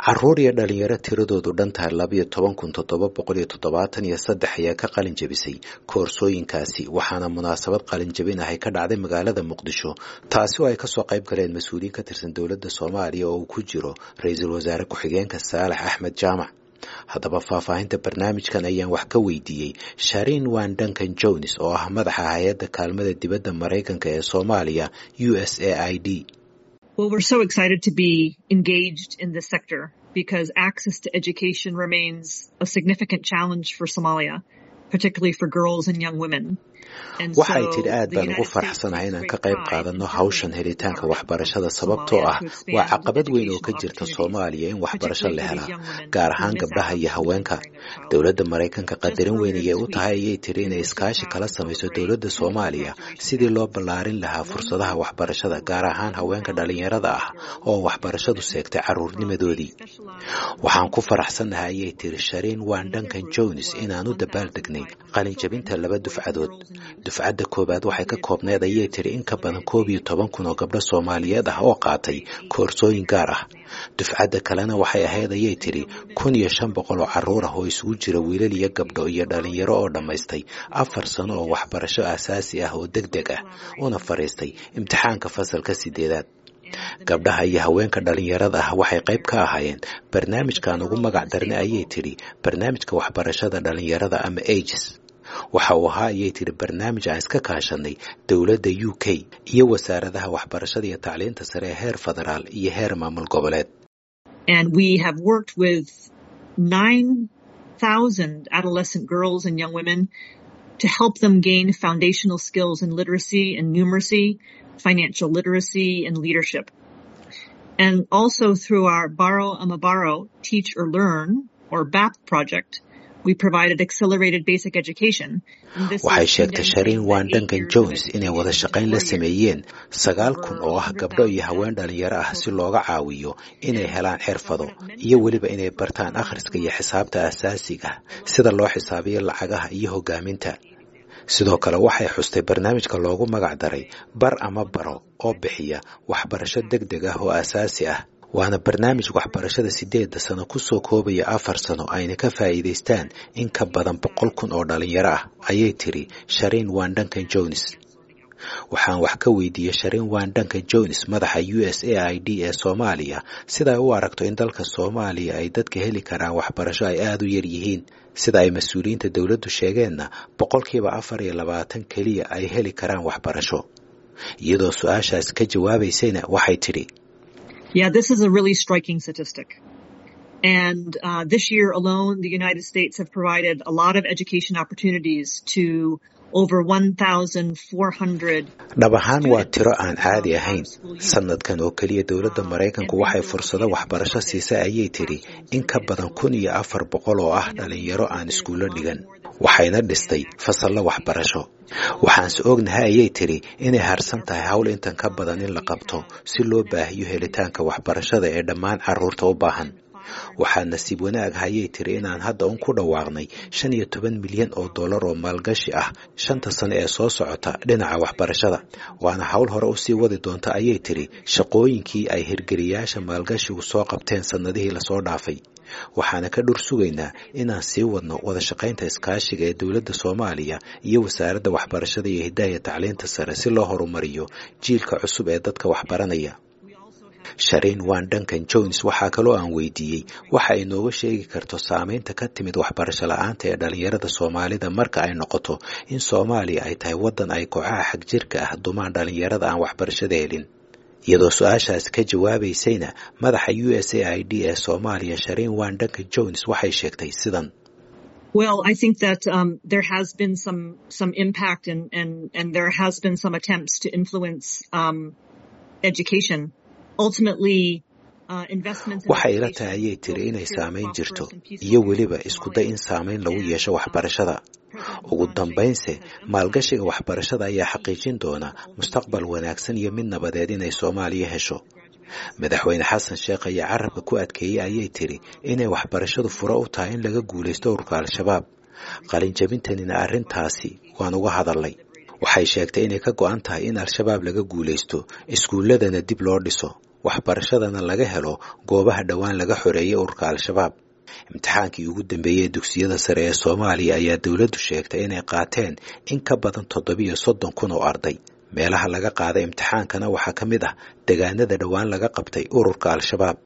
caruur iyo dhalinyaro tiradoodu dhan tahay labayo toban kun toddoba boqol iyo toddobaatan iyo saddex ayaa ka qalin jabisay koorsooyinkaasi waxaana munaasabad qalin jabin ahay ka dhacday magaalada muqdisho taasi oo ay kasoo qayb galeen mas-uuliyiin ka tirsan dowladda soomaaliya oo uu ku jiro ra-iisul wasaare ku-xigeenka saalax axmed jaamac haddaba faahfaahinta barnaamijkan ayaan wax ka weydiiyey sharin wan duncan jones oo ah madaxa hay-adda kaalmada dibadda maraykanka ee soomaaliya u s a i d Well, we're so excited to be engaged in this sector because access to education remains a significant challenge for Somalia, particularly for girls and young women. waxay tidhi aad baan ugu faraxsanahay inaan ka qayb qaadanno hawshan helitaanka waxbarashada sababtoo ah waa caqabad weyn oo ka jirta soomaaliya in waxbarasho la helaa gaar ahaan gabdhaha iyo haweenka dowladda maraykanka qadarin weyn ayay u tahay ayay tidhi inay iskaashi kala samayso dowladda soomaaliya sidii loo ballaarin lahaa fursadaha waxbarashada gaar ahaan haweenka dhallinyarada ah oo waxbarashadu seegtay carruurnimadoodii waxaan ku faraxsannahay ayay tidhi shariin wan duncan jones inaan u dabaaldegnay qalinjabinta laba dufcadood dufcadda koowaad waxay ka koobneed ayay tidhi in ka badan koob iyo toban kun oo gabdho soomaaliyeed ah oo qaatay koorsooyin gaar ah dufcadda kalena waxay ahayd ayay tidhi kun iyo shan boqol oo carruur ah oo isugu jira wiilal iyo gabdho iyo dhalinyaro oo dhammaystay afar sano oo waxbarasho aasaasi ah oo deg deg ah una fadhiistay imtixaanka fasalka sideedaad gabdhaha iyo haweenka dhalinyarada ah waxay qayb ka ahaayeen barnaamijkan ugu magac darnay ayay tidhi barnaamijka waxbarashada dhalinyarada ama ages waxa uu ahaa ayay tidhi barnaamij aan iska kaashanay dowladda u k iyo wasaaradaha waxbarashada iyo tacliinta sare ee heer federaal iyo heer maamul goboleed And we have worked with 9,000 adolescent girls and young women to help them gain foundational skills in literacy and numeracy, financial literacy, and leadership. And also through our Borrow Amabaro Teach or Learn or BAP project, we provided accelerated basic education. waxay sheegtay shariin wan duncan jones inay wada shaqayn la sameeyeen sagaal kun oo ah gabdho iyo haween dhalinyaro ah si looga caawiyo inay helaan xirfado iyo weliba inay bartaan akhriska iyo xisaabta asaasiga sida loo xisaabiyo lacagaha iyo hogaaminta sidoo kale waxay xustay barnaamijka loogu magac daray bar ama baro oo bixiya waxbarasho deg deg ah oo asaasi ah waana barnaamij waxbarashada sideedda sano kusoo koobaya afar sano ayna ka faa'iidaystaan in ka badan boqol kun oo dhalinyaro ah ayay tiri shariin wan duncan jones waxaan wax ka weydiiyey shariin wan duncan jones madaxa u s a i d ee soomaaliya sida ay u aragto in dalka soomaaliya ay dadka heli karaan waxbarasho ay aada u yar yihiin sida ay mas-uuliyiinta dowladdu sheegeenna boqolkiiba afar iyo labaatan keliya ay heli karaan waxbarasho iyadoo su-aashaas ka jawaabaysayna waxay tidhi Yeah, this is a really striking statistic. And uh, this year alone, the United States have provided a lot of education opportunities to over 1,400. dhab ahaan waa tiro aan caadi ahayn sanadkan oo keliya dowladda maraykanku waxay fursado waxbarasho siisay ayay tidhi in ka badan kun iyo afar boqol oo ah dhalinyaro aan iskuullo dhigan waxayna dhistay fasallo waxbarasho waxaanse ognahay ayay tidhi inay harsan tahay hawl intan ka badan in la qabto si loo baahiyo helitaanka waxbarashada ee dhammaan carruurta u baahan waxaa nasiib wanaag hayay tiri inaan hadda un ku dhawaaqnay shan iyo toban milyan oo dollar oo maalgashi ah shanta sano ee soo socota dhinaca waxbarashada waana hawl hore usii wadi doonta ayay tiri shaqooyinkii ay hirgeliyaasha maalgashigu soo qabteen sannadihii lasoo dhaafay waxaana ka dhur sugaynaa inaan sii wadno wada shaqaynta iskaashiga ee dowladda soomaaliya iyo wasaaradda waxbarashada iyo hidaaya tacliinta sare si loo horumariyo jiilka cusub ee dadka waxbaranaya shariin wan duncan jones waxaa kaloo aan weydiiyey waxa ay nooga sheegi karto saameynta ka timid waxbarasho la-aanta ee dhalinyarada soomaalida marka ay noqoto in soomaaliya ay tahay waddan ay kooxaha xagjirka ah dumaan dhalinyarada aan waxbarashada helin iyadoo su-aashaas ka jawaabaysayna madaxa u s a i d ee soomaaliya shariin wan duncan jones waxay sheegtay sidan Well, I think that um, there has been some some impact and and and there has been some attempts to influence um, education. Ultimately, waxay ila tahay ayay tiri inay saamayn jirto iyo weliba iskuday in saamayn lagu yeesho waxbarashada ugu dambaynse maalgashiga waxbarashada ayaa xaqiijin doona mustaqbal wanaagsan iyo mid nabadeed inay soomaaliya hesho madaxweyne xasan sheekh ayaa carabka ku adkeeyey ayay tiri inay waxbarashadu furo u tahay in laga guulaysto ururka al-shabaab qalinjabintanina arrintaasi waan uga hadalnay waxay sheegtay inay ka go'an tahay in al-shabaab laga guulaysto iskuulladana dib loo dhiso waxbarashadana laga helo goobaha dhowaan laga xoreeyay ururka al-shabaab imtixaankii ugu dambeeyey dugsiyada sare ee soomaaliya ayaa dowladdu sheegtay inay qaateen in ka badan toddobiyo soddon kun oo arday meelaha laga qaaday imtixaankana waxaa ka mid ah degaanada dhowaan laga qabtay ururka al-shabaab